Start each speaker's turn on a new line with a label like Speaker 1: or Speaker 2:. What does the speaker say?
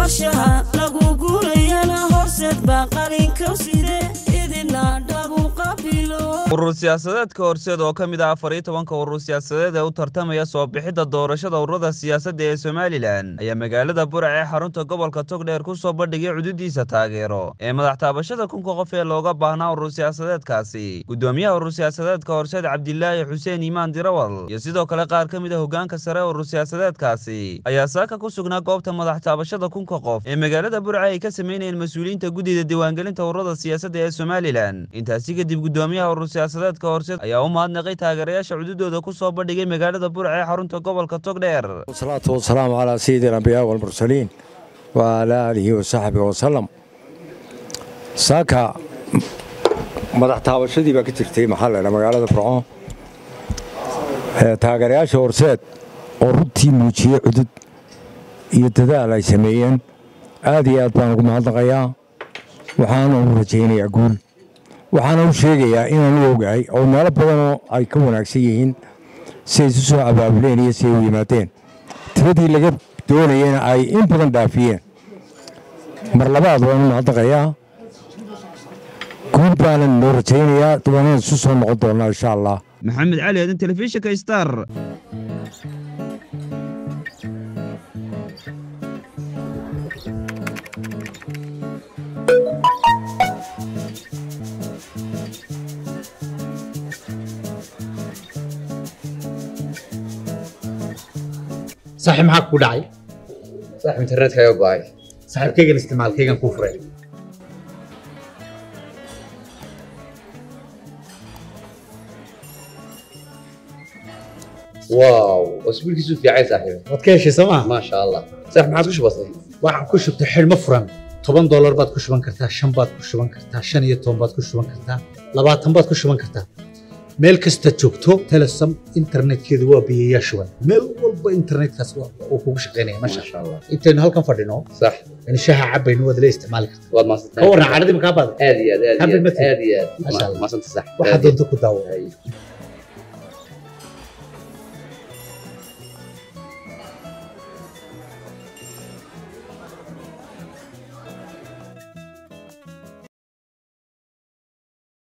Speaker 1: qorshaha lagu guurayana horseed baa qalinka side idina dhabu qabilo
Speaker 2: urur siyaasadeedka horseed oo ka mid ah afar iyo tobanka urur siyaasadeed ee u tartamaya soo bixidda doorashada ururada siyaasadda ee somalilan ayaa magaalada burac ee xarunta gobolka togdheer ku soo bandhigay cududiisa taageero ee madax taabashada kunka qof ee looga baahnaa urur siyaasadeedkaasi gudoomiyaha urur siyaasadeedka horseed cabdilaahi xuseen iimaan dirawal iyo sidoo kale qaar ka mid a hogaanka sare ee urur siyaasadeedkaasi ayaa saaka ku sugnaa goobta madax taabashada kunka qof ee magaalada burca ay ka sameynayeen mas-uuliyiinta guddida diiwaangelinta ururada siyaasadda ee somalilan intaasi kadib gudoomiyaha urur siyaasadeedka horseed ayaa u mahadnaqay taageerayaasha cududooda ku soo bandhigay magaalada burca ee xarunta gobolka togdheer
Speaker 3: والصلاة والسلام على سيد الأنبياء والمرسلين وعلى آله وصحبه وسلم saaka madax taabashadii baa ka jirtay maxaa la ydhaha magaalada burco taageerayaasha horseed oo runtii muujiyey cudud iyo dadaal ay sameeyeen aad iyo aad baan ugu mahadnaqayaa waxaana u rajaynayaa guul waxaana u sheegayaa inaan u ogahay oo meelo badanoo ay ka wanaagsan yihiin si ay isu soo abaabuleen iyo si ay u yimaadeen tiradii laga doonayena ay in badan dhaafiyeen mar labaad waan u mahadnaqayaa guul baanan noo rajaynayaa waanaan isu soo noqon doonnaa insha allah
Speaker 2: maxamed cali aadan telefishinka star
Speaker 4: saaxiib maxaa ku dhacay
Speaker 5: saaxib internetkaaga go'ay
Speaker 4: saaxiibkaygan isticmaalkaygan kuu furay
Speaker 5: waaw wasbiilkiisu fiicay saaxiib
Speaker 4: waad ka heshay soo maa
Speaker 5: maasha allah saaxib maxaad ku shubatay
Speaker 4: waxaan ku shubtay xidhmo furan toban doolar baad ku shuban kartaa shan baad ku shuban kartaa shan iyo toban baad ku shuban kartaa labaatan baad ku shuban kartaa meel kasta joogto telesom internetkeedu waa biyayaa shuban meel walba internetkaas uu kugu shaqaynaya masha
Speaker 5: maasha allah
Speaker 4: intaynu halkan fadhino
Speaker 5: sax
Speaker 4: in shaha cabaynu waad la isticmaali kartaa
Speaker 5: waad
Speaker 4: ka
Speaker 5: maasantahay
Speaker 4: warran cadhadii makaa baada
Speaker 5: aad iyo aad aad iyo
Speaker 4: Happy
Speaker 5: aad
Speaker 4: birthday.
Speaker 5: aad iyo aad
Speaker 4: Maasha Allah.
Speaker 5: maasanta sax
Speaker 4: waxaad doonto ku daawo
Speaker 5: Ay.